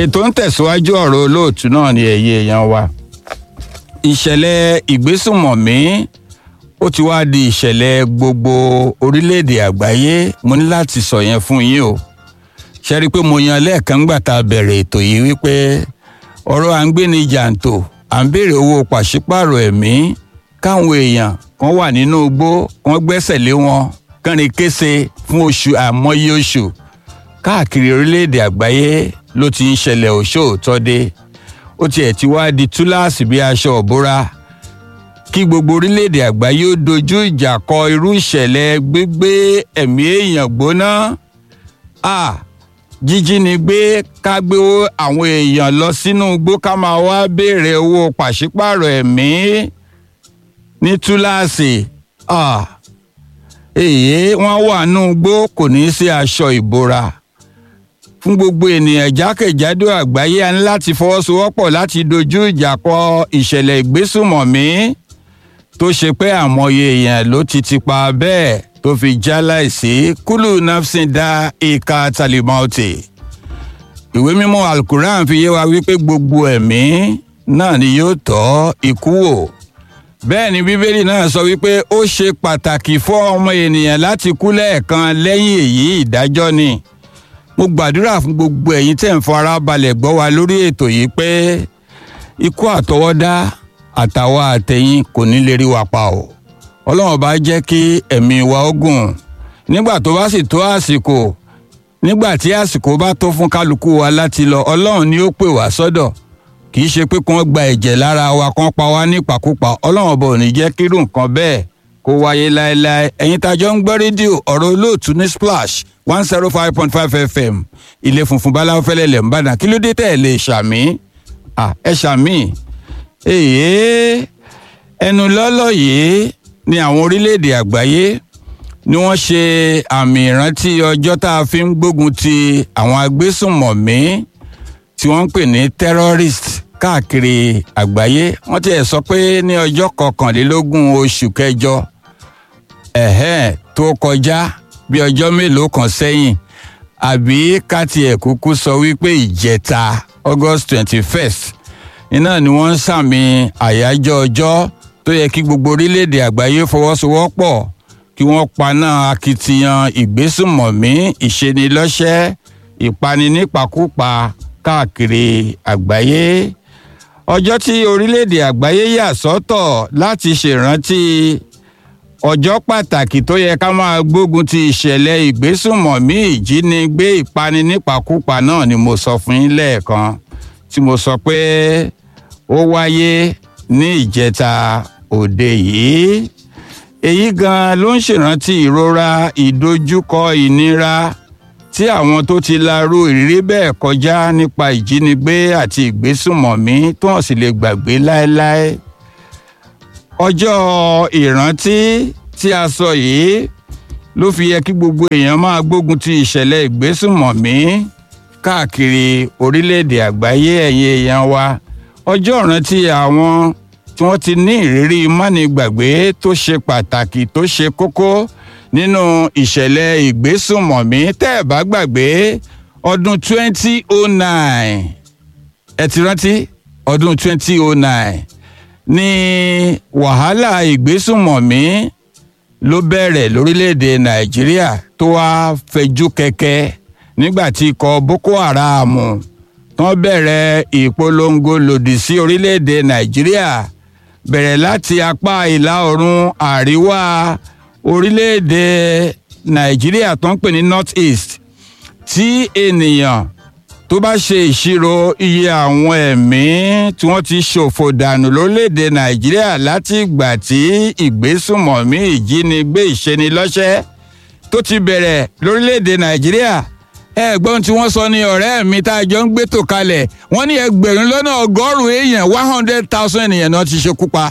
ètò ń tẹ̀síwájú ọ̀rọ̀ olóòtú náà ni ẹ̀yẹ èèyàn wa ìṣẹ̀lẹ̀ ìgbésùnmọ̀mí ó ti wá di ìṣẹ̀lẹ̀ gbogbo orílẹ̀-èdè àgbáyé mo ní láti sọ yẹn fún yín o ṣe rí i pé mo yan lẹ́ẹ̀kan gbà tá a bẹ̀rẹ̀ ètò yìí wípé ọ̀rọ̀ à ń gbé ní jàǹtò à ń béèrè owó pàṣípààrọ̀ ẹ̀mí káwọn èèyàn kan wà nínú igbó kan gbẹ́sẹ̀ lé wọn kánrin kése fún oṣù àmọye oṣù káàkiri orílẹ̀-èdè àgbáyé ló ti ń ṣẹlẹ̀ òṣòótọ́ dé ó tiẹ̀ ti wá di túláàsì bí aṣọ òbúra kí gbogbo orílẹ̀-èdè àgbáyé ó dojú ìjà kọ irú ìṣẹ̀lẹ̀ gbígbé ẹ̀mí èèyàn gbóná a jíjínigbé ká gbé àwọn èèyàn lọ sínú igbó ká máa wá béèrè owó pàṣípààrọ̀ ẹ̀mí ní túláàsì èyí wọ́n wà nínú igbó kò ní í sí aṣọ ìbora fún gbogbo ènìyàn jákèjádò àgbáyé a ní láti fọwọ́sowọ́pọ̀ láti dojú ìjà kọ ìṣẹ̀lẹ̀ ìgbésùmọ̀mí tó ṣe pé àmọye èèyàn ló ti ti pa bẹ́ẹ̀ tó fi já láìsí kúlù nafsin dá ìka talimọ́ọ̀tì. ìwé mímọ́ alukuran fi yé wa wípé gbogbo ẹ̀mí náà ni yóò tọ́ ikú wò. bẹ́ẹ̀ ni bíbélì náà sọ wípé ó ṣe pàtàkì fún ọmọ ènìyàn láti kú lẹ́ẹ̀kan lẹ́yìn èyí ìdájọ́ ni. mo gbàdúrà fún gbogbo ẹ̀yin tẹ̀ ń fara balẹ̀ gbọ́ wa lórí ètò yìí pé ikú àtọwọ́dá àtàwa àtẹ̀yìn kò ní lè rí wa pa o ọlọ́run bá jẹ́ kí ẹ̀mí wa ó gùn nígbà tó bá sì tó àsìkò nígbà tí àsìkò bá tó fún kálukú wa láti lọ ọlọ́run ni ó pè wá sọ́dọ̀ kì í ṣe pé kí wọ́n gba ẹ̀jẹ̀ lára wa kán pa wá nípakúpa ọlọ́run bò ní jẹ́ kírú nǹkan bẹ́ẹ̀ kó wáyé láéláé ẹ̀yin tájọ́ ń gbọ́ rédíò ọ̀rọ̀ olóòtú ní splash one zero five point five fm ilé funfun báláwo fẹ́lẹ́ lẹ̀ ń bàdàn kí ló dé tẹ̀ lè ṣàmì ẹ ṣàmì èyí ẹnu lọ́lọ́ yìí ni àwọn orílẹ̀-èdè àgbáyé ni wọ́n ṣe àmì ìrántí ọjọ́ tá a fi ń gbógun ti àwọn agbésùnmọ̀mí tí wọ́n ń pè ní terrorist káàkiri àgbáyé wọ́n ti ẹ̀ sọ pé ní ọjọ́ kọkànlélógún oṣù kẹjọ ẹ̀hẹ́n tó kọjá bí ọjọ́ mélòó kan sẹ́yìn àbí ká tiẹ̀ kúkú sọ wípé ìjẹta august twenty first iná ni wọ́n ń sàmì àyájọ́ ọjọ́ tó yẹ kí gbogbo orílẹ̀-èdè àgbáyé fọwọ́sowọ́pọ̀ kí wọ́n paná akitiyan ìgbésùmọ̀mí ìṣenilọ́ṣẹ́ ìpani nípakúpa káàkiri àgbáyé. ọjọ́ tí orílẹ̀-èdè àgbáyé yà sọ́tọ̀ láti ṣèrántí ọjọ́ pàtàkì tó yẹ ká máa gbógun ti ìṣẹ̀lẹ̀ ìgbésùmọ̀mí ìjínigbé ìpani nípakúpa náà ni mo sọ fún yín lẹ́ẹ̀kan tí mo sọ pé ó wáyé ní ìjẹta òde yìí èyí gan ló ń ṣèrántí ìrora ìdojúkọ ìnira tí àwọn tó ti larú ìrírí bẹ́ẹ̀ kọjá nípa ìjínigbé àti ìgbésùmọ̀mí tó hàn sì lè gbàgbé láéláé ọjọ́ ìrántí tí a sọ yìí ló fi yẹ kí gbogbo èèyàn máa gbógun ti ìṣẹ̀lẹ̀ ìgbésùmọ̀mí káàkiri orílẹ̀-èdè àgbáyé ẹ̀yin èèyàn wa ọjọ́ ìrántí àwọn tí wọ́n ti ní ìrírí mánigbàgbé tó ṣe pàtàkì tó ṣe kókó nínú ìṣẹ̀lẹ̀ ìgbésùnmọ̀mí tẹ́ ẹ̀ bá gbàgbé ọdún 2009 ẹ ti rántí ọdún 2009 ní wàhálà ìgbésùnmọ̀mí ló bẹ̀rẹ̀ lórílẹ̀‐èdè nàìjíríà tó wá fẹjú kẹ̀kẹ́ nígbà tí ikọ̀ boko haram tán bẹ̀rẹ̀ ìpolongo lòdì sí orílẹ̀‐èdè nàìjíríà bẹ̀rẹ̀ láti apá ìlà oòrùn àríwá orílẹ̀‐èdè nàìjíríà tó ń pè ní north east tí ènìyàn tó bá ṣe ìṣirò iye àwọn ẹ̀mí tí wọ́n ti ṣòfò dànù lórílẹ̀‐èdè nàìjíríà láti ìgbà tí ìgbésùmọ̀mí ìjínigbé ìṣenilọ́ṣẹ́ tó ti bẹ̀rẹ̀ lórílẹ̀‐èdè nàìjíríà ẹ̀gbọ́n tí wọ́n sọ ní ọ̀rẹ́ mi tá a jọ ń gbétò kalẹ̀ wọ́n ní ẹgbẹ̀rún lọ́nà ọgọ́rùn-ún èèyàn one hundred thousand ènìyàn náà ti ṣekú pa.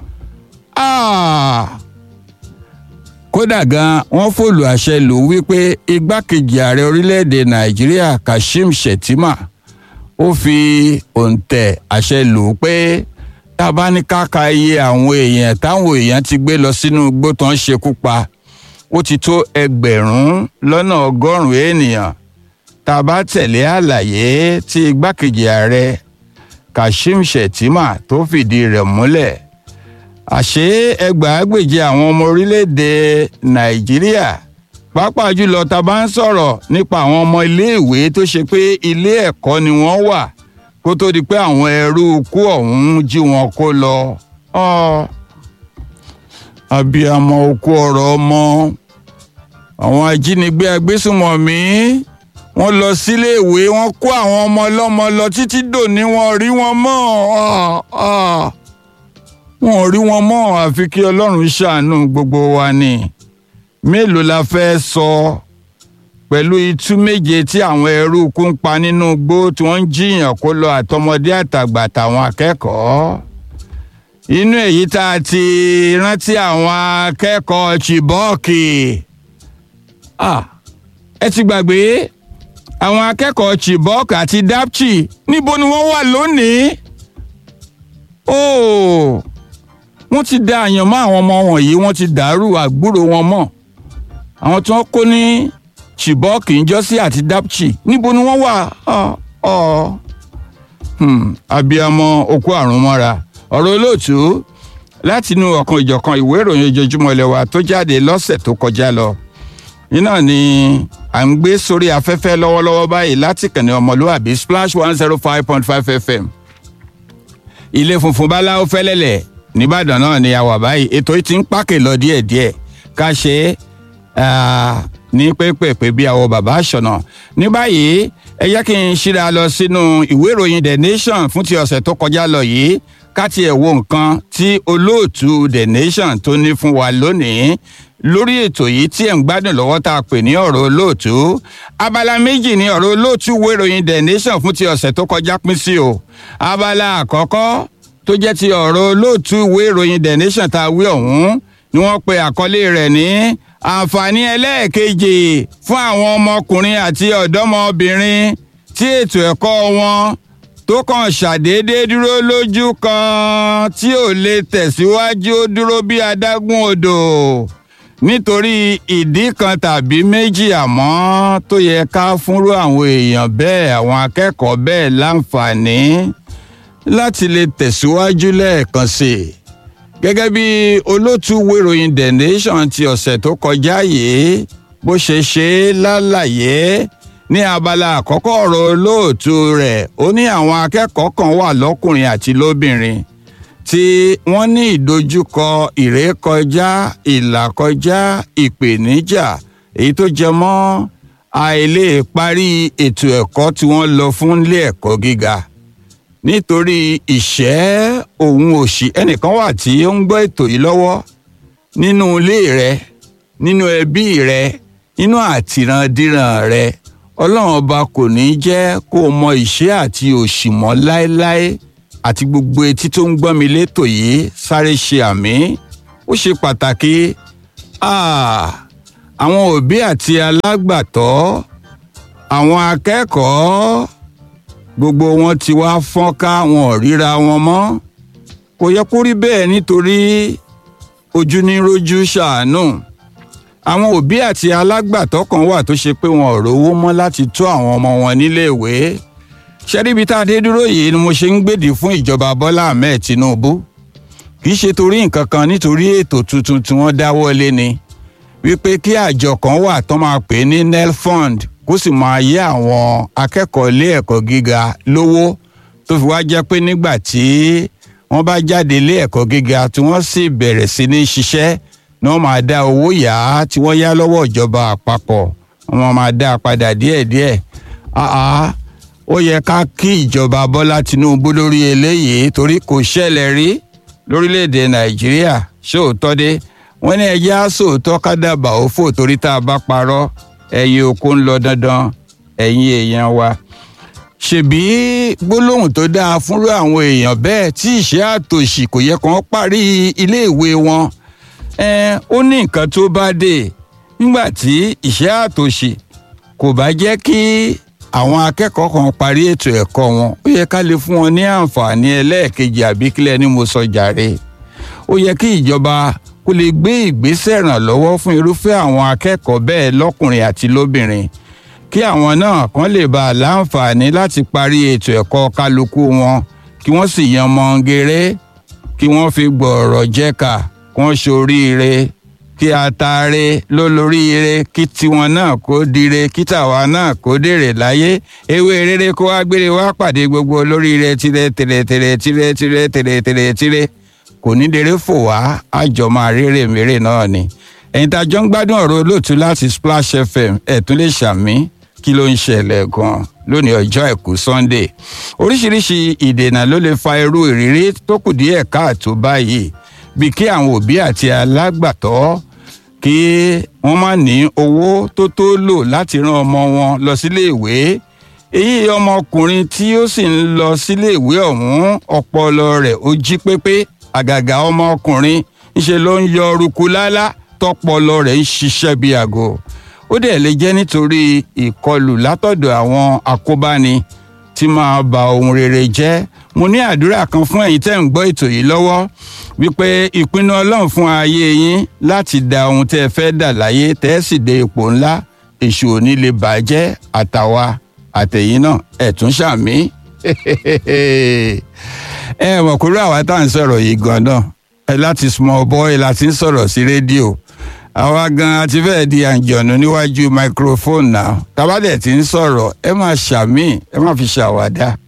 kódà gan wọ́n fòlù àṣẹ lù ú wípé igbákejì ààrẹ orílẹ̀-èdè nàìjíríà kashim shettima ó fi òǹtẹ̀ àṣẹ lù ú pé tá a bá ní káka iye àwọn èèyàn táwọn èèyàn ti gbé lọ sínú igbó tó ń ṣekú pa ó ti tó ẹgbẹ̀rún lọ́nà ọgọ́rùn-ún ènìyàn tá a bá tẹ̀lé àlàyé tí igbákejì ààrẹ kashim shettima tó fìdí rẹ̀ múlẹ̀ àṣé ẹgbàágbèje àwọn ọmọ orílẹ̀-èdè nàìjíríà pàápàá jùlọ tá a bá ń sọ̀rọ̀ nípa àwọn ọmọ iléèwé tó ṣe pé ilé ẹ̀kọ́ ni wọ́n wà kó tó di pé àwọn ẹrú kú ọ̀hún jí wọn kó lọ. abiyamọ okú ọ̀rọ̀ ọmọ àwọn ajínigbé agbésùnmọ̀mí wọ́n lọ síléèwé wọ́n kó àwọn ọmọ ọlọ́mọ lọ títí dòní wọn rí wọn mọ́ wọn ò rí wọn mọ́ àfi kí ọlọ́run ṣàánú gbogbo wa ni mélòó la fẹ́ sọ pẹ̀lú itú méje tí àwọn ẹrú kú ń pa nínú igbó tí wọ́n ń jiyàn kó lọ àtọmọdé àtàgbà àtàwọn akẹ́kọ̀ọ́ inú èyí tá a ti rántí àwọn akẹ́kọ̀ọ́ chibọ́ọ̀kì ẹ ti gbàgbé àwọn akẹ́kọ̀ọ́ chibok àti dapchi níbo ni wọ́n wà lónìí óò wọ́n ti da àyànmọ́ àwọn ọmọ wọ̀nyí wọ́n ti dàrú àgbúrò wọn mọ́ àwọn tí wọ́n kó ní chibok njọ́sí àti dapchi níbo ni wọ́n wà abiyamọ okú àrùn mọ́ra ọ̀rọ̀ olóòtú látinú ọ̀kan ìjọ̀kan ìwé ìròyìn ojoojúmọ́ ilé wa tó jáde lọ́sẹ̀ tó kọjá lọ iná ni à ń gbé sórí afẹ́fẹ́ lọ́wọ́lọ́wọ́ báyìí láti kànnì ọmọlúwàbí splash one zero five point five fm ilé funfun báláwo fẹ́lẹ́lẹ̀ nìbàdàn náà ni a wà báyìí ètò yìí ti ń pàkè lọ díẹ̀díẹ̀ ká ṣe é ní pépèpé bí àwọn bàbá àṣọnà ní báyìí ẹ jẹ́ kí n ṣíra lọ sínú ìwé ìròyìn the nation fún ti ọ̀sẹ̀ tó kọjá lọ yìí ká tiẹ̀ wo nǹkan tí olóòtú the nation tó ní fún wa lónìí lórí ètò yìí tí ẹ̀ ń gbádùn lọ́wọ́ tá a pè ní ọ̀rọ̀ olóòtú abala méjì ní ọ̀rọ̀ olóòtú ìwé ìròyìn the nation fún ti ọ̀sẹ̀ tó kọjá pín sí o abala àkọ́kọ́ tó jẹ́ ti ọ̀rọ̀ olóòtú ìwé ìròyìn the nation tá a wí ọ̀hún ni wọ́n pe àkọlé rẹ̀ ní àǹfààní ẹlẹ́ẹ̀kejì fún àwọn ọmọkùnrin àti ọ̀dọ́mọbìnrin tí ètò ẹ̀kọ́ wọn tó kàn ṣàdédé dúró lójú kan tí ò lè tẹ̀síwájú ó dúró bí adágún odò nítorí ìdí kan tàbí méjì àmọ́ tó yẹ ká fúnrú àwọn èèyàn bẹ́ẹ̀ àwọn akẹ́kọ̀ọ́ bẹ́ẹ̀ láǹfààní láti lè tẹ̀síwájú lẹ́ẹ̀kan sí i gẹ́gẹ́ bí olóòtú wéròyìn the nation ti ọ̀sẹ̀ tó kọjá yìí bó ṣe ṣe é lálàyé ní abala àkọ́kọ́ ọ̀rọ̀ olóòtú rẹ̀ ó ní àwọn akẹ́kọ̀ọ́ kan wà lọ́kùnrin àti lóbìnrin tí wọ́n ní ìdojúkọ ìrékọjá ìlàkọjá ìpèníjà èyí tó jẹ mọ́ àìlè parí ètò ẹ̀kọ́ tí wọ́n lọ fún ilé ẹ̀kọ́ gíga nítorí ìṣẹ́ òun òṣì ẹnìkan wà tí ó ń gbọ́ ètò yìí lọ́wọ́ nínú ilé rẹ nínú ẹbí rẹ nínú àtìrandíran rẹ ọlọ́run ọba kò ní jẹ́ kó o mọ ìṣẹ́ àti òṣì mọ́ láéláé àti gbogbo etí tó ń gbọ́ mi létò yìí sáré ṣe àmì ó ṣe pàtàkì àwọn òbí àti alágbàtọ́ àwọn akẹ́kọ̀ọ́ gbogbo wọn ti wá fọ́nká wọn ò ríra wọn mọ́ kò yẹ kó rí bẹ́ẹ̀ nítorí ojú ní rojú ṣàánú àwọn òbí àti alágbàtọ́ kan wà tó ṣe pé wọn ò rówó mọ́ láti tó àwọn ọmọ wọn níléèwé ṣẹ́ríbi tá a dé dúró yìí ni mo ṣe ń gbèdì fún ìjọba Bọ́lá Ahmed Tinubu kì í ṣe torí nǹkan kan nítorí ètò tuntun tí wọ́n dáwọ́ lé ni wípé kí àjọ kan wà tó máa pè ní nelfund kó sì máa yé àwọn akẹ́kọ̀ọ́ ilé ẹ̀kọ́ gíga lówó tó fi wá jẹ́ pé nígbà tí wọ́n bá jáde ilé ẹ̀kọ́ gíga tí wọ́n sì bẹ̀rẹ̀ sí ní ṣiṣẹ́ ni wọ́n máa dá owó yá tí wọ́n yá lọ́wọ́ ìjọba àpapọ̀ wọ́n máa dá a padà díẹ̀díẹ̀ ó yẹ ká kí ìjọba Bọ́lá Tinubu lórí eléyìí torí kò ṣẹlẹ̀ rí lórílẹ̀‐èdè Nàìjíríà ṣóòótọ́ dé wọ́n ní ẹjẹ́ àsòótọ́ kádàbà ó fò torí tá a bá parọ́ ẹ̀yin oko ń lọ dandan ẹ̀yin èèyàn wa ṣèbí gbólóhùn tó dáa fúnrú àwọn èèyàn bẹ́ẹ̀ tí ìṣẹ́ àtòṣì kò yẹ kàn parí iléèwé wọn ó ní nǹkan tó bá dé nígbà tí ìṣẹ́ àtòṣì kò bá jẹ́ kí àwọn akẹ́kọ̀ọ́ kan parí ètò ẹ̀kọ́ wọn ó yẹ ká lè fún wọn ní àǹfààní ẹlẹ́ẹ̀kejì àbí kílẹ̀ ni mo sọ jàre ó yẹ kí ìjọba kó lè gbé ìgbésẹ̀ ìrànlọ́wọ́ fún irúfẹ́ àwọn akẹ́kọ̀ọ́ bẹ́ẹ̀ lọ́kùnrin àti lóbìnrin kí àwọn náà kàn lè bá a láǹfààní láti parí ètò ẹ̀kọ́ kálukú wọn kí wọ́n sì yan mọ́ngéré kí wọ́n fi gbọ̀ọ̀rọ̀ jẹ́ka kí wọ́n ṣoríire kí ataare lólóríire kí tiwọn náà kó dire kí tàwa náà kó dèrè láyé ewé rere kó wá gbére wá pàdé gbogbo olóríire tirẹ tirẹ tirẹ tirẹ tirẹ tirẹ tirẹ tirẹ kò ní dèrè fò wá àjọ máa rere mèrè náà ni ẹ̀yin tá a jọ ń gbádùn ọ̀rọ̀ olóòtú láti Splash FM ẹ̀ tún lè ṣàmì kí ló ń ṣẹlẹ̀ gan-an lónìí ọjọ́ àìkú Sunday oríṣiríṣi ìdènà ló lè fa irú ìrírí tó kù díẹ̀ káàtó báyìí bí kí àwọn òbí àti alágbàtọ́ kí wọ́n má ní owó tó tó lò láti rán ọmọ wọn lọ sílé ìwé èyí ọmọkùnrin tí ó sì ń lọ sílé ìwé ọ̀hún ọpọlọ rẹ̀ ó jí pépé àgàgà ọmọkùnrin ńṣe ló ń yọ ọrùkú lálá tọpọlọ rẹ̀ ń ṣiṣẹ́ bí aago ó dẹ̀ lè jẹ́ nítorí ìkọlù látọ̀dọ̀ àwọn àkóbáni tí máa ba ohun rere jẹ́ mo ní àdúrà kan fún ẹ̀yin tẹ́ ń gbọ́ ètò yìí lọ́wọ́ wípé ìpinnu ọlọ́run fún ayé yín láti da ohun tẹ́ ẹ fẹ́ dà láyé tẹ́ ẹ sì dé ipò ńlá èṣù ò ní lè bàjẹ́ àtàwa àtẹ̀yìn náà ẹ̀ tún ṣàmì ẹ mọ̀ kúrò àwa tá à ń sọ̀rọ̀ yìí gan-an ẹ láti small boy láti ń sọ̀rọ̀ sí rédíò àwa gan àti fẹ́ẹ̀ di àǹjọ̀nù níwájú microphone náà tábàdẹ̀ tí ń sọ̀rọ̀ ẹ máa ṣàmì ẹ má fi ṣàwàdà